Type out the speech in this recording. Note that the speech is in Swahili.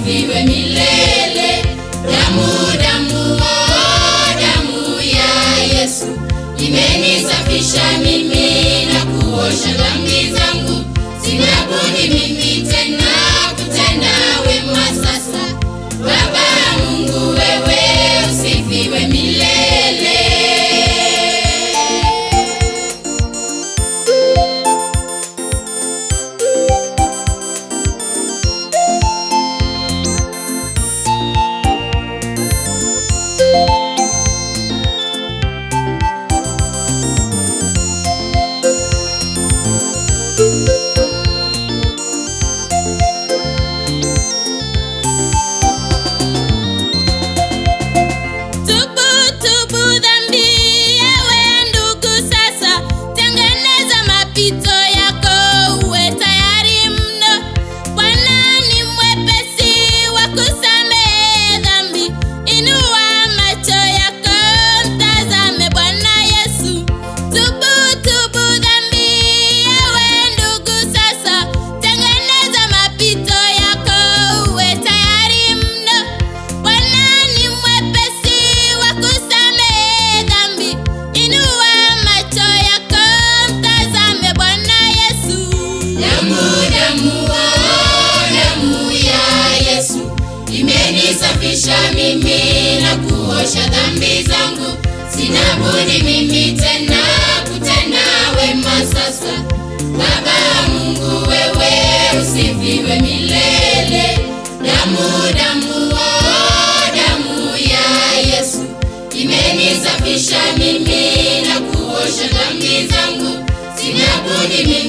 usifiwe milele. Damu, damu, oh, damu ya Yesu imenisafisha mimi na kuosha dhambi zangu. Sina budi mimi tena kutenda wema sasa. Baba Mungu, wewe usifiwe milele. Tubu, tubu dhambi, ewe ndugu sasa. Tengeneza mapito yako, uwe tayari mno. Bwana ni mwepesi wa kusamehe dhambi. Inua macho yako, mtazame Bwana Yesu. Tubu, tubu dhambi, ewe ndugu sasa. Tengeneza mapito yako, uwe tayari mno. Bwana ni mwepesi wa kusamehe dhambi. Inua macho yako, mtazame Bwana Yesu. Damu, damu, oh, damu ya Yesu imenisafisha mimi na kuosha dhambi zangu. Sina budi mimi tena kutenda wema sasa. Baba Mungu, wewe usifiwe milele. Damu, damu, oh, damu ya Yesu imenisafisha mimi na kuosha dhambi zangu. Sina budi mimi